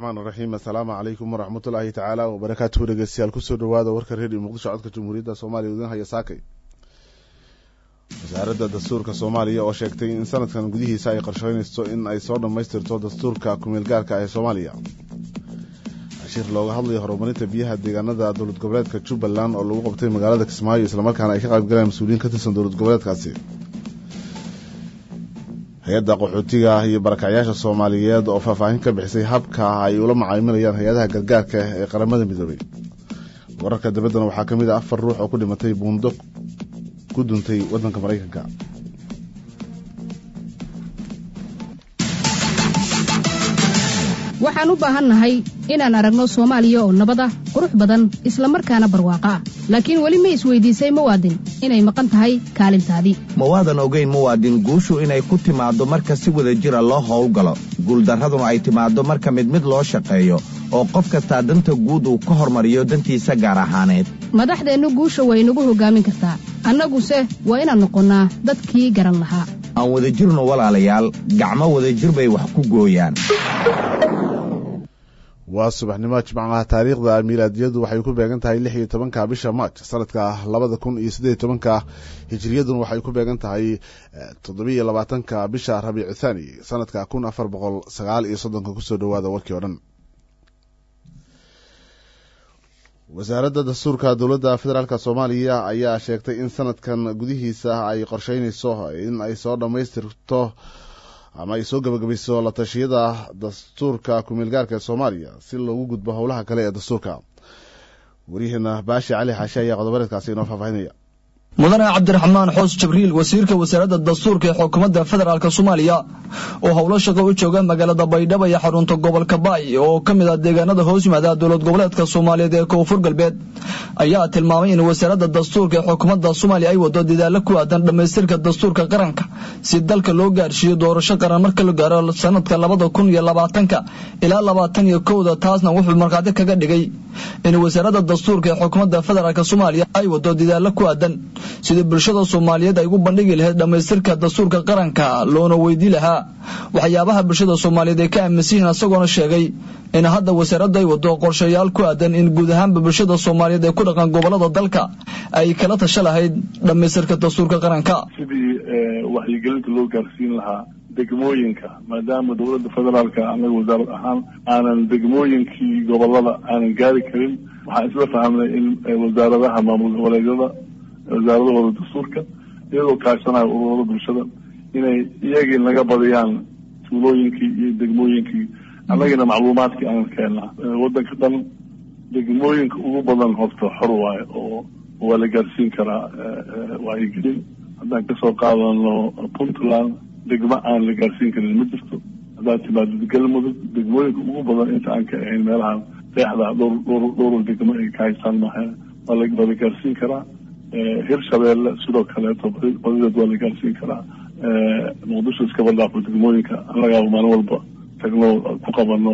raxiim assalaamu calaykum waraxmatullaahi tacaala wabarakaatuhu dhegeystayaal kusoo dhawaada warka reediyo muqdisho codka jamhuuriyadda soomaaliya idin haya saakay wasaaradda dastuurka soomaaliya oo sheegtay in sanadkan gudihiisa ay qorsheynayso in ay soo dhammaystirto dastuurka kumeelgaarka ee soomaaliya shir looga hadlayo horumarinta biyaha deegaanada dowlad goboleedka jubbaland oo lagu qabtay magaalada kismaayo islamarkaana ay ka qaybgaleen mas-uuliyiin ka tirsan dowlad goboleedkaasi hay-adda qaxootiga iyo barakacyaasha soomaaliyeed oo faahfaahin ka bixisay habka ay ula macaamilayaan hay-adaha gargaarka ee qaramada midoobay wararka dabaddana waxaa ka mid ah afar ruux oo ku dhimatay buundo ku duntay waddanka maraykanka waxaan u baahannahay inaan aragno soomaaliya oo nabad ah qurux badan islamarkaana barwaaqo ah laakiin weli ma isweydiisay muwaadin inay maqan tahay kaalintaadii mawaadan ogayn muwaadin guushu inay ku timaaddo marka si wada jira loo howlgalo guuldarraduna ay timaaddo marka mid mid loo shaqeeyo oo qof kastaa danta guud uu ka hormariyo dantiisa gaar ahaaneed madaxdeennu guusha way nagu hoggaamin kartaa annaguse waa inaan noqonnaa dadkii garan lahaa aan wadajirnu walaalayaal gacmo wadajir bay wax ku gooyaan waa subaxnimo jimcaha taariikhda miilaadiyadu waxay ku beegan tahay lix iyo tobanka bisha maaj sanadka labada kun iyo siddeed iyo tobanka hijiriyaduna waxay ku beegan tahay toddobiiyo labaatanka bisha rabiicu thaani sanadka kun afar boqol sagaal iyo soddonka kusoo dhawaada warkii oo dhan wasaaradda dastuurka dowladda federaalk soomaaliya ayaa sheegtay in sanadkan gudihiisa ay qorsheynayso in ay soo dhammaystirto ama ay soo gabagabayso la tashiyada dastuurka kumeelgaarka ee soomaaliya si loogu gudbo howlaha kale ee dastuurka waryaheena baashi cali xaashe ayaa qodobareedkaasi inoo faahfaahinaya mudane cabdiraxmaan xoos jibriil wasiirka wasaaradda dastuurka ee xukuumadda federaalk soomaaliya oo howlo shaqo u jooga magaalada baydhabo iyo xarunta gobolka baay oo ka mid ah deegaanada hoos yimaada dowlad goboleedka soomaaliyeed ee koonfur galbeed ayaa tilmaamay in wasaaradda dastuurka ee xukuumadda soomaaliya ay wado dadaalo ku aadan dhammaystirka dastuurka qaranka si dalka loo gaarsiiyo doorasho qaran marka la gaaro sanadka labada kun iyo labaatanka ilaa labaatan iyo kowda taasna wuxuu markhaati kaga dhigay in wasaaradda dastuurka ee xukuumadda federaalk soomaaliya ay wado dadaalo ku aadan sidii bulshada soomaaliyeed ay ugu bandhigi lahayd dhammaystirka dastuurka qaranka loona weydii lahaa waxyaabaha bulshada soomaaliyeed ay ka aaminsan yihiin isagoona sheegay in hadda wasaaraddu ay wado qorshayaal ku aadan in guud ahaanba bulshada soomaaliyeed ee ku dhaqan gobolada dalka ay kala tasho lahayd dhammaystirka dastuurka qaranka sidii waxyigelinta loo gaarsiin lahaa degmooyinka maadaama dowladda federaalka anaga wasaarad ahaan aanan degmooyinkii gobolada aanan gaari karin waxaan isla fahmnay in wasaaradaha maamul goboleedyada wasaaradahooda dastuurka iyagoo kaashanayo ururada bulshada inay iyagii naga badiyaan tuulooyinkii iyo degmooyinkii annagina macluumaadkii aan keena waddanka dhan degmooyinka ugu badan horta xor waayo oo waa la gaarsiin karaa wacyigelin haddaan kasoo qaadano puntland degmo aan la gaarsiin karin ma jirto haddaad timaado galmudug degmooyinka ugu badan inta aan ka ahayn meelahan deexda dhowr dhowr dhowr degmo ay ka haystaan maaha waa la waa la gaarsiin karaa hirshabeelle sidoo kaleeto badideed waa la gaarsiin karaa muqdisho iskaba dhaafo degmooyinka annagaa maalin walba tagno ku qabano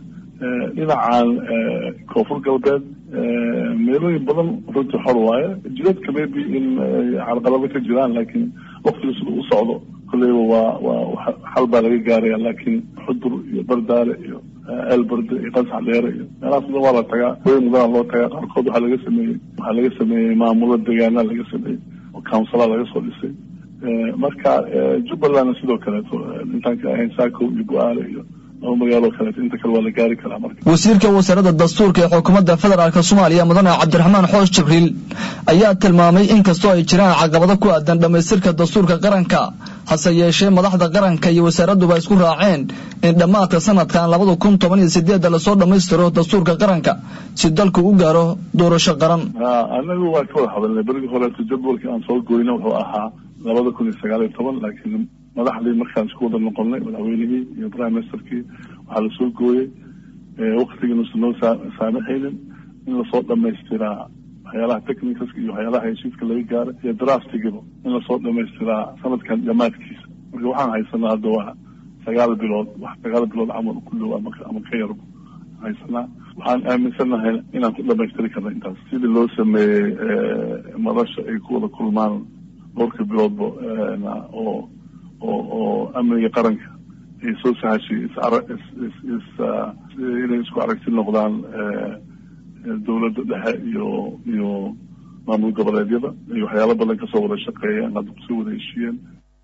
dhinacan koonfur galbeed meelooyin badan runtii xor waaye jidadka maybe in carqalado ka jiraan laakiin waqtiga sida u socdo kolleyba waa waa xal baa laga gaaraya laakiin xudur iyo bardaale iyo elberde iyo qasax dheere iyo meelahaas badan waa la tagaa way mudan loo tagaa qaarkood waxaa laga sameeyey waxaa laga sameeyey maamulo deegaana laga sameeyey oo councilaa laga soo dhisay marka jubbalandna sidoo kaleeto intaan ka ahayn saako iyo go-aale iyo laba magaalo kaleeto inta kale waa la gaari karaa marka wasiirka wasaaradda dastuurka ee xukuumadda federaalk soomaaliya mudane cabdiraxmaan xoos jibriil ayaa tilmaamay in kastoo ay jiraan caqabado ku aadan dhammaystirka dastuurka qaranka hase yeeshee madaxda qaranka iyo wasaaradduba isku raaceen in dhammaadka sanadkan labada kun toban iyo sideedda lasoo dhammaystiro dastuurka qaranka si dalku u gaaro doorasho qaran anagu waa ka wada hadalnay berigii horeeto jadwalkii aan soo goyna wuxuu ahaa labada kun iyo sagaal iyo toban laakiin madaxdii markaan isku wada noqonnay madaxweynihii iyo prime ministerkii waxaa lasoo gooyey waktigiinuusan noo saamaxaynin in lasoo dhamaystiraa waxyaalaha technicalska iyo waxyaalaha heshiiska laga gaara iyo draftigiba in lasoo dhamaystiraa sanadkan dhammaadkiisa marka waxaan haysanaa hadda waa sagaal bilood wax sagaal bilood camal ku dhow ama ama ka yarba haysanaa waxaan aaminsanahay inaan ku dhamaystiri karna intaas sidii loo sameeyey madasha ay ku wada kulmaan dhowrka biloodba oo oo oo amniga qaranka ay soo sahashay is inay isku aragti noqdaan dowladda dhexe iyo iyo maamul goboleedyada iyo waxyaalo badan kasoo wada shaqeeyeen hadda kusoo wada heshiiyeen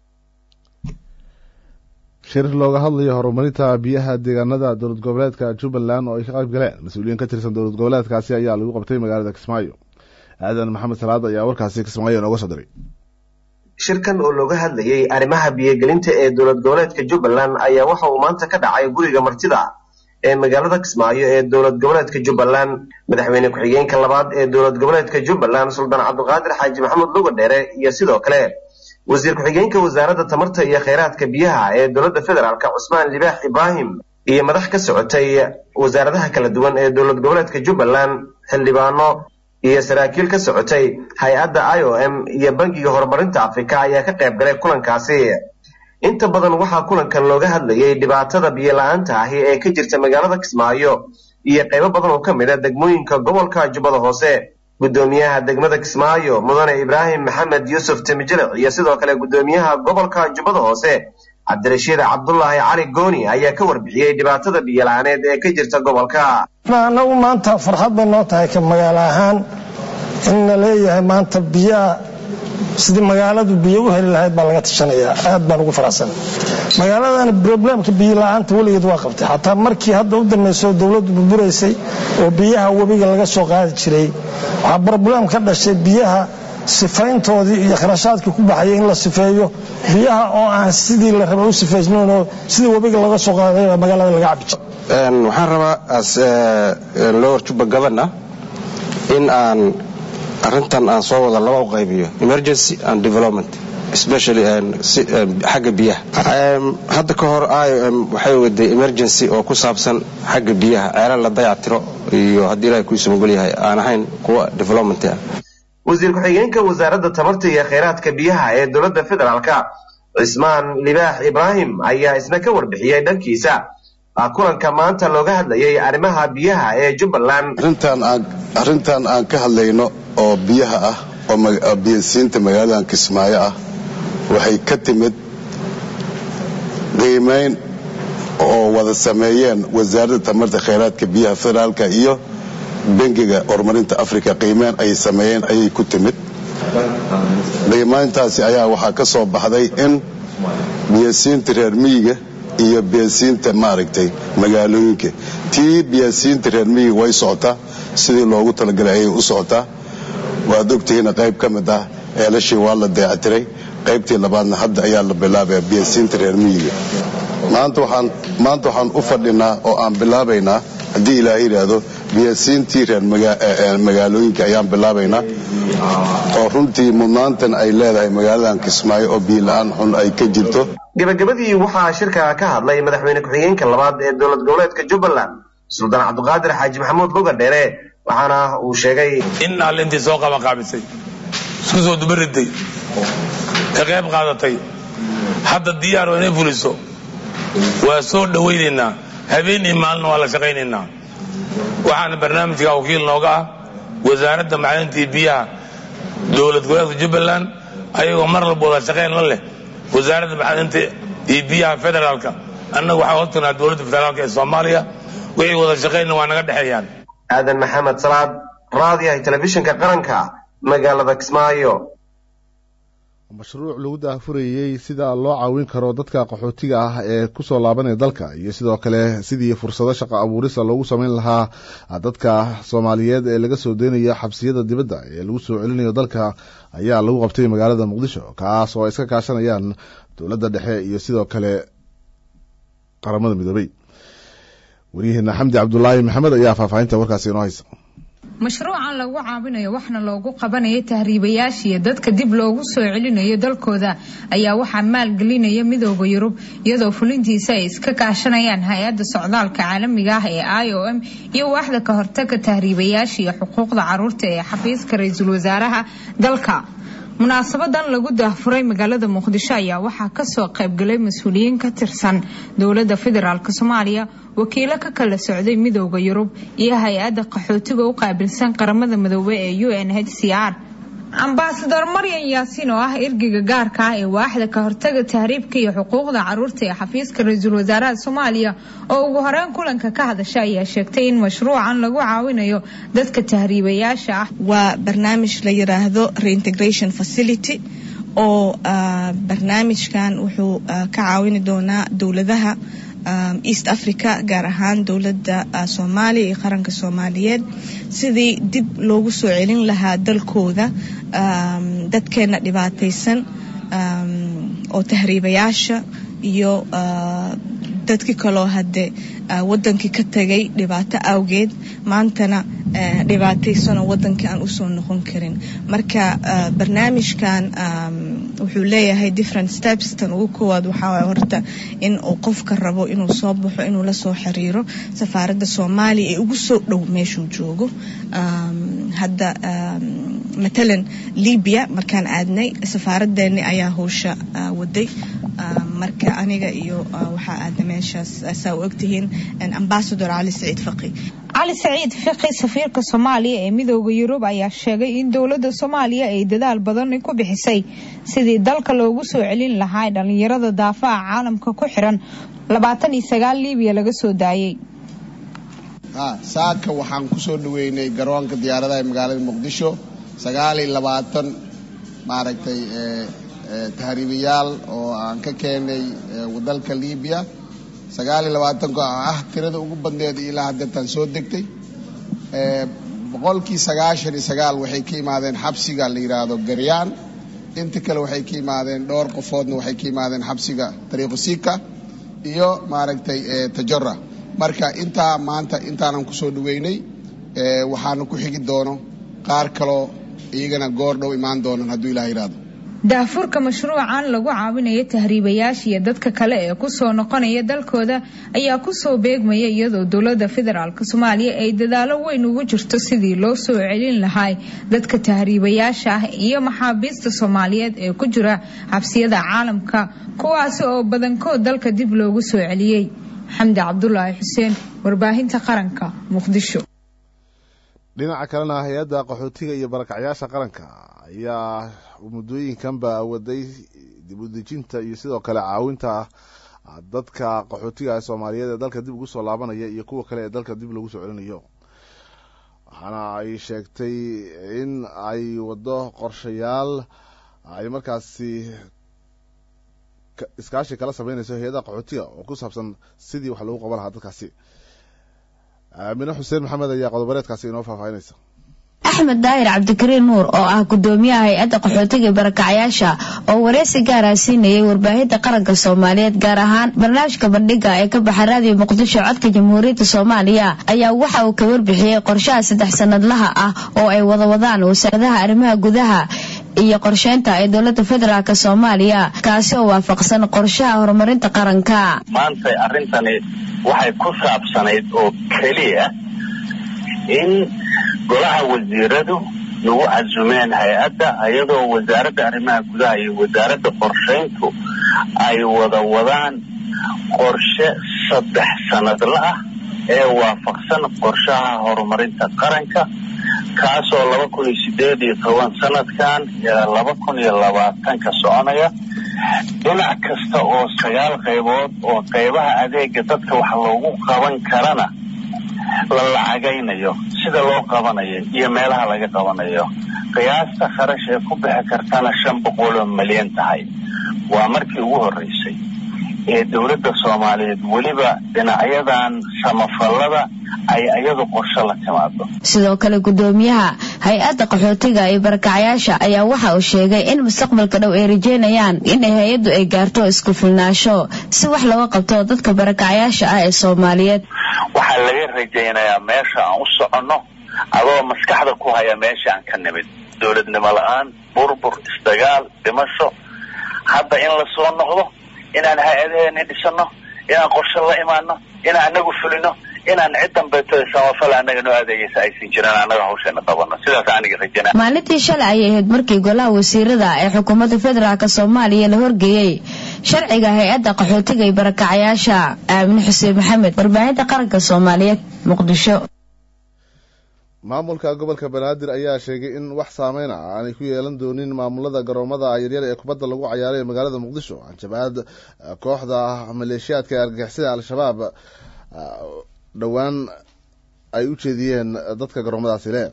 shir looga hadlayo horumarinta biyaha deegaanada dowlad goboleedka jubbaland oo ay ka qayb galeen mas-uuliyiin ka tirsan dowlad goboleedkaasi ayaa lagu qabtay magaalada kismaayo aadan maxamed salaad ayaa warkaasi kismaayo nooga soo diray shirkan oo looga hadlayay arrimaha biyogelinta ee dowlad goboleedka jubbaland ayaa waxa uu maanta ka dhacay guriga martida ee magaalada kismaayo ee dowlad goboleedka jubbaland madaxweyne ku-xigeenka labaad ee dowlad goboleedka jubbaland suldaan cabdiqaadir xaaji maxamed luga dheere iyo sidoo kale wasiir ku-xigeenka wasaaradda tamarta iyo kheyraadka biyaha ee dowladda federaalk cusmaan libaax ibraahim iyo madax ka socotay wasaaradaha kala duwan ee dowlad goboleedka jubbaland xildhibaano iyo saraakiil ka socotay hay-adda i o m iyo bangiga horumarinta afrika ayaa ka qayb galay kulankaasi inta badan waxaa kulankan looga hadlayay dhibaatada biyola-aanta ahi ee ka jirta magaalada kismaayo iyo qaybo badan oo ka mid a degmooyinka gobolka jubbada hoose guddoomiyaha degmada kismaayo mudane ibraahim maxamed yuusuf timijilic iyo sidoo kale guddoomiyaha gobolka jubbada hoose cabdirashiid cabdulaahi cali gooni ayaa ka warbixiyey dhibaatada biyola-aaneed ee ka jirta gobolka anagu maanta farxad bay noo tahay ka magaalo ahaan in la leeyahay maanta biyaha sidii magaaladu biyo u heli lahayd baa laga tashanayaa aad baan ugu faraxsan magaaladan problemka biyo la-aanta weligeed waa qabtay xataa markii hadda u dambayso dowladdu burburaysay oo biyaha webiga laga soo qaadi jiray waxaa problem ka dhashay biyaha sifayntoodii iyo kharashaadkii ku baxayay in la sifeeyo biyaha oo aan sidii la raba u sifaysnaynoo sidii webiga laga soo qaaday magaalada laga cabi jiro waxaan rabaa as lower juba governor in aan arrintan aan soo wada laba u qaybiyo emergency and development especially xagga biyaha hadda ka hor i o m waxay waday emergency oo ku saabsan xagga biyaha ceelal la dayactiro iyo haddii ilahay kuiisa mogol yahay aan ahayn kuwa development ah wasiir ku-xigeenka wasaaradda tamarta iyo kheyraadka biyaha ee dowladda federaalka cismaan libaax ibraahim ayaa isna ka warbixiyey dhankiisa kulanka maanta looga hadlayay arrimaha biyaha ee jubbaland arrintan aan ka hadlayno oo biyaha ah oo biyasiinta magaaladan kismaayo ah waxay ka timid qiimayn oo wada sameeyeen wasaaradda tamarta kheyraadka biyaha federaalka iyo bangiga horumarinta africa qiimeyn ay sameeyeen ayay ku timid qiimayntaasi ayaa waxaa ka soo baxday in biyasiinta reer miyiga iyo biyasiinta maaragtay magaalooyinka tii biyasiinta reer miyiga way socotaa sidii loogu talagalay ayay u socotaa waad ogtihiina qayb ka mid ah eelashii waa la deectiray qaybtii labaadna hadda ayaa la bilaabaya biyasiinta reer miyiga maanta waxaan u fadhinaa oo aan bilaabaynaa haddii ilaah yidhaahdo biyasiintii reer magaalooyinka ayaan bilaabaynaa oo runtii mudnaantan ay leedahay magaaladan kismaayo oo biila-aan xun ay ka jirto gabagabadii waxaa shirka ka hadlay madaxweyne ku-xigeenka labaad ee dowlad goboleedka jubbaland suldaan cabdiqaadir xaaji maxamuud luga dheere waxaana uu sheegay in allintii soo qabaqaabisay isku soo dubariday ka qayb qaadatay hadda diyaar oo inay fuliso waa soo dhowaynaynaa habeen iyo maalina waa la shaqaynaynaa waxaana barnaamijka wakiil nooga ah wasaaradda macdintii biyaha dowlad goboleedka jubbaland ayagoo mar walba wada shaqayn la leh wasaaradda macdinta iyo biyaha federaalka annaga waxaa hortanaa dowladda federaalka ee soomaaliya wixii wada shaqaynna waa naga dhexeeyaan aadan maxamed salaad raadiyaha telefishinka qaranka magaalada kismaayo mashruuc lagu daafurayey sida loo caawin karo dadka qaxootiga ah ee kusoo laabanaya dalka iyo sidoo kale sidii fursado shaqo abuurisa loogu sameyn lahaa dadka soomaaliyeed ee laga soo deynayo xabsiyada dibadda ee lagu soo celinayo dalka ayaa lagu qabtay magaalada muqdisho kaas oo ay iska kaashanayaan dowladda dhexe iyo sidoo kale qaramada midoobey waryaheena xamdi cabdulaahi maxamed ayaa faahfaahinta warkaasi inoo haysa mashruucan lagu caawinayo waxna loogu qabanaya tahriibayaashiiyo dadka dib loogu soo celinayo dalkooda ayaa waxaa maalgelinaya midooda yurub iyadoo fulintiisa ay iska kaashanayaan hay-adda socdaalka caalamiga ah ee i o m iyo waaxda ka hortaga tahriibayaasha iyo xuquuqda caruurta ee xafiiska ra-iisul wasaaraha dalka munaasabadan lagu daahfuray magaalada muqdisho ayaa waxaa kasoo qaybgalay mas-uuliyiin ka tirsan dowladda federaalk soomaaliya wakiilo ka kala socday midooda yurub iyo hay-adda qaxootiga u qaabilsan qaramada midoobe ee u n h c r ambasador maryan yaasiin oo ah ergeyga gaarka ah ee waaxda ka hortaga tahriibka iyo xuquuqda caruurta ee xafiiska ra-iisul wasaaraha soomaaliya oo ugu horeyn kulanka ka hadasha ayaa sheegtay in mashruucan lagu caawinayo dadka tahriibayaasha ah waa barnaamij la yiraahdo reintegration facility oo barnaamijkan wuxuu ka caawini doonaa dowladaha east africa gaar ahaan dowladda soomaaliya iyo qaranka soomaaliyeed sidii dib loogu soo celin lahaa dalkooda dadkeena dhibaataysan oo tahriibayaasha iyo dadkii kaloo hadde wadankii ka tagay dhibaato awgeed maantana dhibaataysanoo wadankii aan usoo noqon karin marka barnaamijkan wuxuu leeyahay different steps tan ugu koowaad waxaa horta in uu qofka rabo inuu soo baxo inuu lasoo xiriiro safaaradda soomaaliya ee ugu soo dhow meeshuu joogo hadda matalan libya markaan aadnay safaaradeeni ayaa howsha waday marka aniga iyo waxaa aada meeshaas saa u ogtihiin ambasador cali saciid faqi cali saciid fiqi safiirka soomaaliya ee midooda yurub ayaa sheegay in dowladda soomaaliya ay dadaal badan ku bixisay sidii dalka loogu soo celin lahaa dhalinyarada daafaha caalamka ku xiran labaatan iyo sagaal libiya laga soo daayay saaka waxaan kusoo dhaweynay garoonka diyaaradaha ee magaalada muqdisho sagaal iyo labaatan maaragtay tahriibayaal oo aan ka keenay dalka libiya sagaal iyo labaatanka oo ah tirada ugu badneed ilaa haddeetaan soo degtay boqolkii sagaashan iyo sagaal waxay ka yimaadeen xabsiga la yidhaahdo garyaan inta kale waxay ka yimaadeen dhowr qofoodna waxay ka yimaadeen xabsiga dariiqo sika iyo maaragtay tajora marka intaa maanta intaanan kusoo dhaweynay waxaana ku xigi doono qaar kaloo iyagana goor dhow imaan doonan hadduu ilaah yidhaahdo daafurka mashruucan lagu caawinayo tahriibayaasha iyo dadka kale ee kusoo noqonaya dalkooda ayaa kusoo beegmaya iyadoo dowlada federaalk soomaaliya ay dadaalo weyn ugu jirto sidii loo soo celin lahaa dadka tahriibayaasha ah iyo maxaabiista soomaaliyeed ee ku jira xabsiyada caalamka kuwaasi oo badankood dalka dib loogu soo celiyey xamdi cabdulaahi xuseen warbaahinta qaranka muqdisho dhinaca kalena hay-adda qaxootiga iyo barakacyaasha qaranka ayaa muddooyinkanba waday dib u dejinta iyo sidoo kale caawinta dadka qaxootiga soomaaliyeed ee dalka dib ugu soo laabanaya iyo kuwa kale ee dalka dib lagu soo celinayo waxaana ay sheegtay in ay waddo qorshayaal ay markaasi iskaashi kala sameynayso hay-adaha qaxootiga oo ku saabsan sidii wax lagu qaban lahaa dadkaasi aamine xuseen maxamed ayaa qodobareedkaasi inoo faahfaahinaysa axmed daahir cabdikariin nuur oo ah gudoomiyaha hay-adda qaxootiga barakacyaasha oo wareysi gaara siinayay warbaahinta qaranka soomaaliyeed gaar ahaan barnaamijka bandhiga ee ka baxa raadiyo muqdisho codka jamhuuriyadda soomaaliya ayaa waxa uu ka warbixiyey qorshaha saddex sanadlaha ah oo ay wada wadaan wasaaradaha arrimaha gudaha iyo qorsheynta ee dowlada federaalk soomaaliya kaasi oo waafaqsan qorshaha horumarinta qaranka maanta arrintani waxay ku saabsanayd oo keliya in golaha wasiiradu lagu casumeen hay-adda iyadoo wasaaradda arrimaha gudaha iyo wasaaradda qorshayntu ay wada wadaan qorshe saddex sanadla ah ee waafaqsan qorshaha horumarinta qaranka kaasoo laba kun iyo sideed iyo toban sanadkan ilaa laba kun iyo labaatanka soconaya dhinac kasta oo sagaal qaybood oo qaybaha adeega dadka wax loogu qaban karana la lacagaynayo sida loo qabanayo iyo meelaha laga qabanayo qiyaasta kharash ee ku bixi kartana shan boqol oo milyan tahay waa markii ugu horreysay ee dowladda soomaaliyeed weliba dhinacyadan samafallada ay iyadu qorshe la timaado sidoo kale gudoomiyaha hay-adda qaxootiga iyo barakacyaasha ayaa waxa uu sheegay in mustaqbalka dhow ay rajeynayaan in hay-addu ay gaarto isku filnaasho si wax looga qabto dadka barakacyaasha ah ee soomaaliyeed waxaa laga rajaynayaa meesha aan u soconno adoo maskaxda ku haya meesha aan ka nimid dowladnimo la-aan burbur isdagaal dhimasho hadda in lasoo noqdo inaan hay-adaheeni dhisano inaan qorshe la imaano inaan anagu fulino inaan cid dambeeto samafal anaga noo adeegaysa aysan jiraan annaga hawsheena qabano sidaas aniga rajana maalintii shalay ayay ahayd markii golaha wasiirada ee xukuumadda federaalk soomaaliya la horgeeyey sharciga hay-adda qaxootiga iyo barakacyaasha aamine xuseen maxamed warbaahinta qaranka soomaaliyeed muqdisho maamulka gobolka banaadir ayaa sheegay in wax saameyn ah aanay ku yeelan doonin maamulada garoomada yaryar ee kubadda lagu cayaaray ee magaalada muqdisho hanjabaad kooxda maleeshiyaadka ee argagixisada al-shabaab dhowaan ay u jeediyeen dadka garoomadaasi le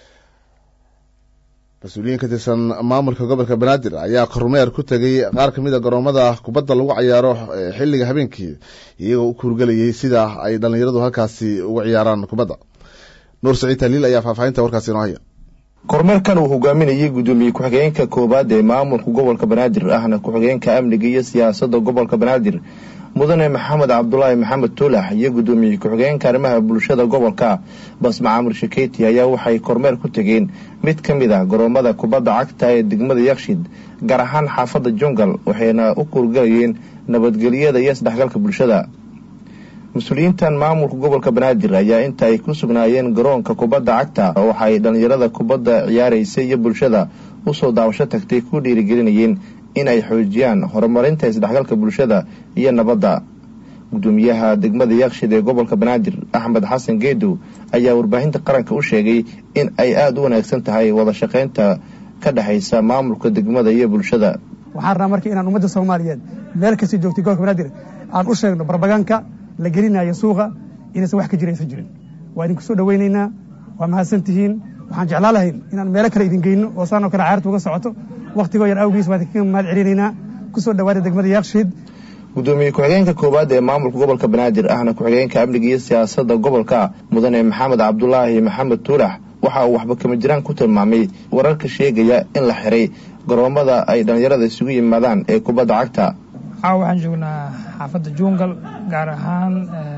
mas-uuliyiin ka tirsan maamulka gobolka banaadir ayaa kormeer ku tegay qaar kamid a garoomada kubadda lagu cayaaro xilliga habeenkii iyagoo u kuurgelayay sida ay dhallinyaradu halkaasi ugu ciyaaraan kubadda nuur saciid taliil ayaa faahfaahinta warkaasi inoo haya kormeerkan uu hogaaminayay guddoomiye ku-xigeenka koowaad ee maamulka gobolka banaadir ahna ku-xigeenka amniga iyo siyaasadda gobolka banaadir mudane maxamed cabdulaahi maxamed tuulax iyo guddoomiye ku-xigeenka arrimaha bulshada gobolka basma camur shakeyti ayaa waxay kormeer ku tegeen mid ka mid ah garoomada kubadda cagta ee degmada yakshid gaar ahaan xaafadda jungal waxayna u kuurgalayeen nabadgelyada iyo isdhexgalka bulshada mas-uuliyiintan maamulka gobolka banaadir ayaa inta ay ku sugnaayeen garoonka kubadda cagta waxaay dhallinyarada kubadda ciyaaraysa iyo bulshada usoo daawasho tagtay ku dhiirigelinayeen in ay xoojiyaan horumarinta isdhexgalka bulshada iyo nabadda guddoomiyaha degmada yakshid ee gobolka banaadir axmed xasan geedow ayaa warbaahinta qaranka u sheegay in ay aada u wanaagsan tahay wada shaqaynta ka dhexaysa maamulka degmada iyo bulshada waxaan rabaa marka inaan ummadda soomaaliyeed meel kasta joogtay gobolka banaadir aan u sheegno barbaganka la gelinayo suuqa inaysan wax ka jira aysan jirin waa idinku soo dhawaynaynaa waa mahadsan tihiin waxaan jeclaa lahayn inaan meelo kale idin geyno oo saanoo kale caarta uga socoto wakhtigoo yar awgiis waan idinkaga mahad celinaynaa kusoo dhawaada degmada yakshiid guddoomiye ku-xigeenka koowaad ee maamulka gobolka banaadir ahna ku-xigeenka amniga iyo siyaasadda gobolka mudane maxamed cabdulaahi maxamed tuulax waxa uu waxba kama jiraan ku tilmaamay wararka sheegaya in la xiray garoomada ay dhallinyarada isugu yimaadaan ee kubadda cagta caawa waxaan joognaa xaafadda jungal gaar ahaan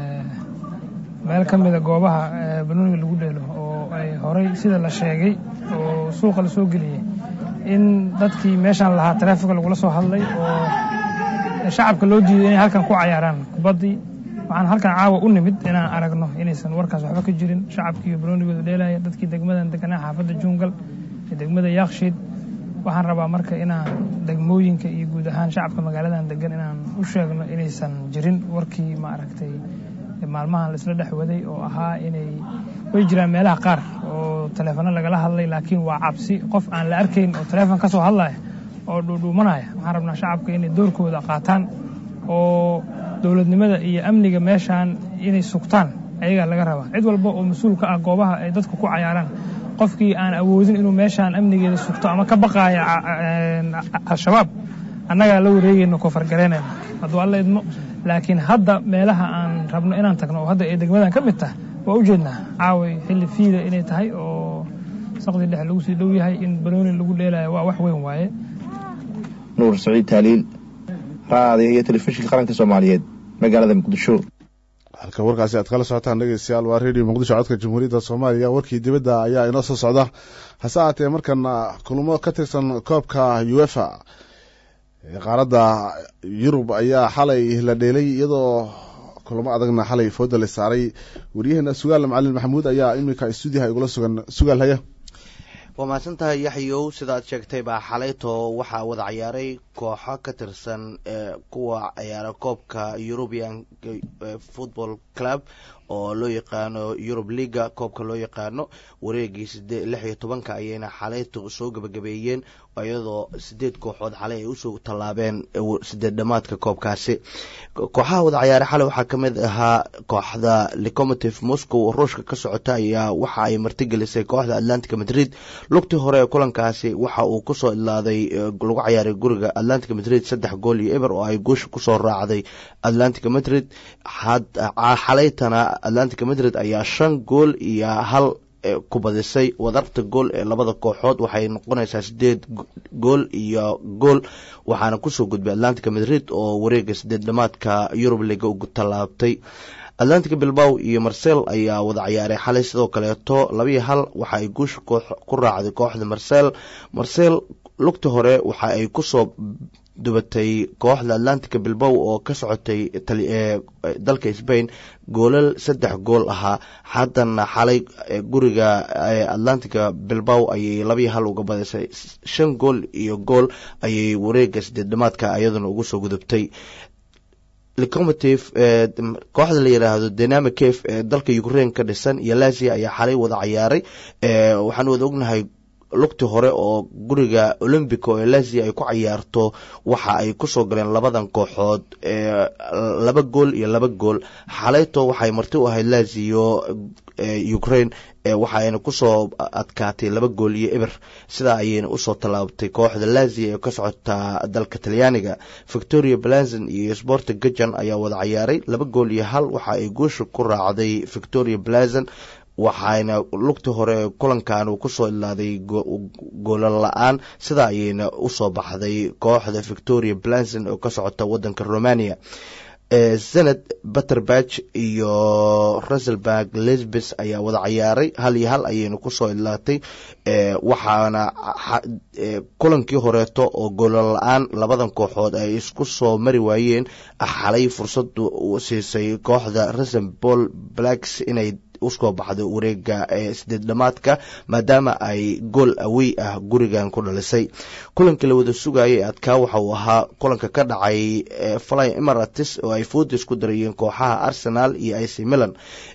meel ka mida goobaha banooniga lagu dheelo oo ay horay sida la sheegay oo suuqa la soo geliyey in dadkii meeshaan lahaa taraafika lagula soo hadlay oo shacabka loo diiday inay halkan ku cayaaraan kubaddii waxaan halkan caawa u nimid inaan aragno inaysan warkaas waxba ka jirin shacabkiiyo banoonigooda dheelaya dadkii degmadan deganaa xaafadda jungal ee degmada yakshiid waxaan rabaa marka inaan degmooyinka iyo guud ahaan shacabka magaaladan degan inaan u sheegno inaysan jirin warkii maaragtay maalmahan laisla dhex waday oo ahaa inay way jiraan meelaha qaar oo taleefano lagala hadlay laakiin waa cabsi qof aan la arkayn oo taleefon ka soo hadlaya oo dhuudhuumanaya waxaan rabnaa shacabka inay doorkooda qaataan oo dowladnimada iyo amniga meeshaan inay sugtaan ayagaa laga rabaa cid walba oo mas-uul ka ah goobaha ay dadku ku cayaaraan qofkii aan awoodin inuu meeshaan amnigeeda sugto ama ka baqaaya al-shabaab annagaa la wareegayno kofargaraynayna hadduu alla idmo laakiin hadda meelaha aan rabno inaan tagno oo hadda ay degmadan ka mid tahay waa u jeednaa caaway xilli fiida inay tahay oo saqdi dhexe lagu sii dhow yahay in banooni lagu dheelayo waa wax weyn waaye nuur saciid taaliil raadiga iyo telefishinka qaranka soomaaliyeed magaalada muqdisho halka warkaasi aad kala socotaan dhegeystayaal waa redio muqdisho codka jamhuuriyadda soomaaliya warkii dibadda ayaa inoo soo socda hase ahaatee markan kulmo ka tirsan koobka uefa qaaradda yurub ayaa xalay la dheelay iyadoo kulamo adagna xalay fooda la saaray waryaheena sugaal macalin maxamuud ayaa iminka stuudiyaha igula sugan sugaal haya waa mahadsantahay yaxyow sidaad sheegtay baa xalayto waxaa wada ciyaaray kooxo ka tirsan kuwa ciyaara koobka european football club oo loo yaqaano eurub leaga koobka loo yaqaano wareegii sidee lix iyo tobanka ayayna xalayto soo gabagabeeyeen iyadoo sideed kooxood xalay ay usoo tallaabeen sideed dhamaadka koobkaasi kooxaha wada ciyaaray xalay waxaa ka mid ahaa kooxda lecomotive moscow oo ruushka ka socota ayaa waxa ay martigelisay kooxda atlantica madrid lugtii hore ee kulankaasi waxa uu kusoo idlaaday lagu ciyaaray guriga atlantica madrid saddex gool iyo eber oo ay guusha kusoo raacday atlantica madrid xalaytana atlantica madrid ayaa shan gool iyo hal ku badisay wadarta gool ee labada kooxood waxay noqonaysaa sideed gool iyo gool waxaana kusoo gudbay atlantica madrid oo wareega sideed dhamaadka yurub liga ugu tallaabtay atlantica bilbaw iyo marcel ayaa wada ciyaaray xalay sidoo kaleeto labiyo hal waxa ay guusha ku raacday kooxda marcel marcel lugta hore waxa ay kusoo dubatay kooxda atlantica bilbow oo ka socotay dalka sbain goolal saddex gool ahaa haddana xalay guriga atlantica bilbow ayay labiyo hal uga badisay shan gool iyo gool ayay wareega sideed dhamaadka iyaduna ugu soo gudubtay locomotive kooxda la yidhaahdo dynamic cave ee dalka ukraine ka dhisan iyo lazia ayaa xalay wada cayaaray waxaan wada ognahay lugti hore oo guriga olombico ee lazia ay ku cayaarto waxa ay kusoo galeen labadan kooxood laba gool iyo laba gool xalayto waxay marti u ahayd lazio ukraine waxaayna kusoo adkaatay laba gool iyo eber sidaa ayayna usoo tallaabtay kooxda lazia ee ka socotaa dalka talyaaniga victoria blanzon iyo sporta gajan ayaa wada cayaaray laba gool iyo hal waxa ay guusha ku raacday victoria blazon waxayna lugti hore kulankan uu kusoo ilaaday goolan la-aan sidaa ayayna usoo baxday kooxda victoria blanson oo ka socota wadanka romania senad butterbach iyo ruselberg lesbes ayaa wada cayaaray hal iyo hal ayayna kusoo ilaatay waxaana kulankii horeeto oo goolan la-aan labadan kooxood ay isku soo mari waayeen xalay fursadu siisay kooxda rusenbol blacks inay usoo baxdo wareega sideed dhamaadka maadaama ay gool awey ah gurigan ku dhalisay kulankii la wada sugayay adkaa waxa uu ahaa kulanka ka dhacay fly emirates oo ay foodis ku darayeen kooxaha arsenal iyo ic milan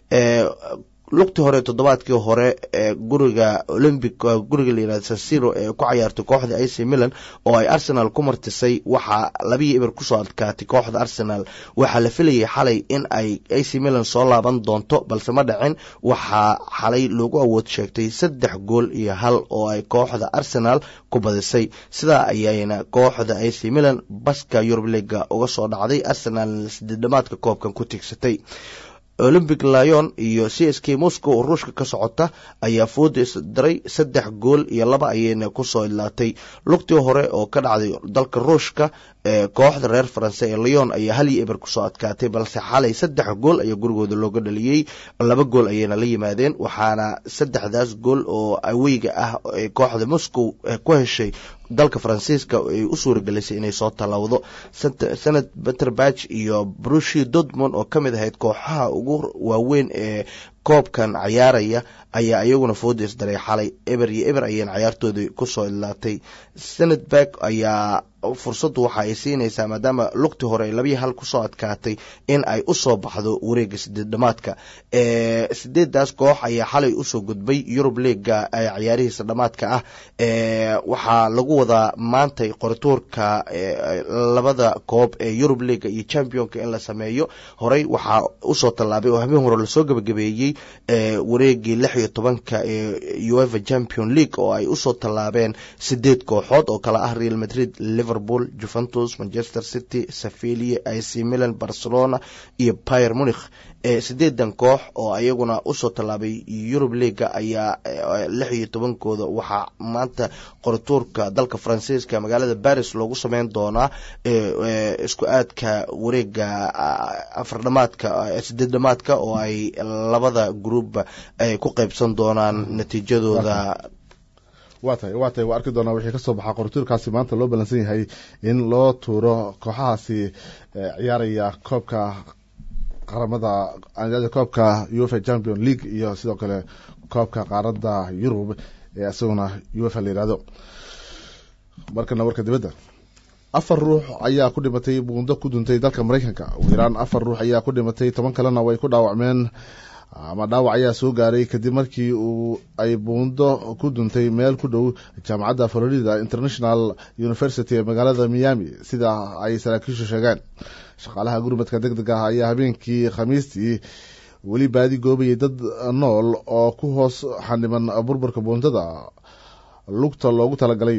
lugtii hore toddobaadkii hore ee guriga olymbic guriga layihahdo sasiro ee ku cayaartay kooxda ac milan oo ay arsenal ku martisay waxaa labiyi eber kusoo adkaatay kooxda arsenal waxaa la filayay xalay in ay ac milan soo laaban doonto balse ma dhacin waxaa xalay loogu awood sheegtay saddex gool iyo hal oo ay kooxda arsenal ku badisay sidaa ayayna kooxda ac milan baska yurub liga uga soo dhacday arsenal sideedhamaadka koobkan ku tigsatay olympic lyon iyo c s k moscow oo ruushka ka socota ayaa fooda isdiray saddex gool iyo laba ayayna kusoo ilaatay lugtii hore oo ka dhacday dalka ruushka kooxda reer faranse ee lyon ayaa hal iyo eber kusoo adkaatay balse xalay saddex gool ayaa gurigooda looga dhaliyey laba gool ayayna la yimaadeen waxaana saddexdaas gool oo aweyga ah ee kooxda moscow ku heshay dalka faransiiska ay u suuragelisay inay soo tallawdo sanad beterbach iyo brushi dodmond oo ka mid ahayd kooxaha ugu waaweyn ee koobkan cayaaraya ayaa iyaguna foodis daray xalay eber iyo eber ayayna cayaartoodii kusoo ilaatay senatberg ayaa fursaddu waxa ay siinaysaa maadaama lugti hore ay labiyi hal kusoo adkaatay in ay usoo baxdo wareega sideed dhamaadka sideedaas koox ayaa xalay usoo gudbay yurub leaga cayaarihiisa dhamaadka ah waxaa lagu wadaa maantay qorituurka labada koob ee yurub leaga iyo championka in la sameeyo horey waxaa usoo tallaabay oo habeen hore lasoo gebagabeeyey wareegii lix iyo tobanka ee uefa champion league oo ay usoo tallaabeen sideed kooxood oo kale ah real madrid liverpool juventus manchester city sevilia ic milan barcelona iyo pier munikh sideedan koox oo ayaguna usoo tallaabay yurub leaga ayaa lix iyo tobankooda waxaa maanta qorituurka dalka faransiiska magaalada baris loogu sameyn doonaa isku aadka wareega afardhamaadka sideed dhamaadka oo ay labada groupba ay ku qeybsan doonaan natiijadooda waa tahay waa tahay waa arki doonaa wixii kasoo baxaa qorituurkaasi maanta loo ballansan yahay in loo tuuro kooxahaasi ciyaaraya koobka qaramada koobka uefa champion league iyo sidoo kale koobka qaarada yurub ee isaguna uefa la yihahdo markana warka dibadda afar ruux ayaa ku dhimatay buundo ku duntay dalka maraykanka ugu yaraan afar ruux ayaa ku dhimatay toban kalena way ku dhaawacmeen ama dhaawac ayaa soo gaaray kadib markii uu ay buundo ku duntay meel ku dhow jaamacadda florida international university ee magaalada miami sida ay saraakiishu sheegeen shaqaalaha gurmadka deg deg ah ayaa habeenkii khamiistii weli baadi goobayay dad nool oo ku hoos xaniban burburka buundada lugta loogu talagalay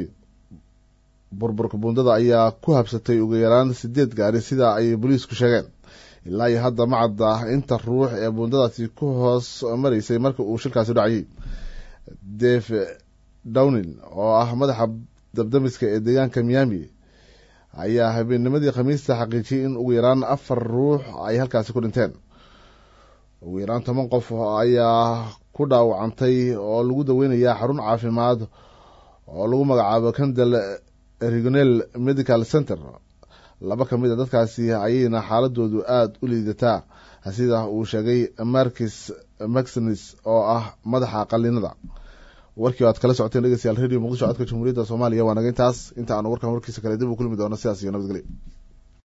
burburka buundada ayaa ku habsatay ugu yaraan sideed gaari sida ay booliisku sheegeen ilaa iyo hadda ma cadda inta ruux ee buundadaasi ku hoos maraysay marka uu shilkaasi dhacayay dave downin oo ah madaxa dabdamiska ee deegaanka miami ayaa habeennimadii khamiista xaqiijiyay in ugu yaraan afar ruux ay halkaasi ku dhinteen ugu yaraan toban qof ayaa ku dhaawacantay oo lagu daweynayaa xarun caafimaad oo lagu magacaabo candel regional medical center laba ka mid a dadkaasi ayayna xaaladoodu aada u liidataa sida uu sheegay markis maxinis oo ah madaxa qalinada warkii o aad kala socoteen dhegeystayaal radio muqdisho codka jamhuuriyadda soomaaliya waa naga intaas inta aanu warkan warkiisa kale dib u kulmi doono sidaas iyo nabadgelyo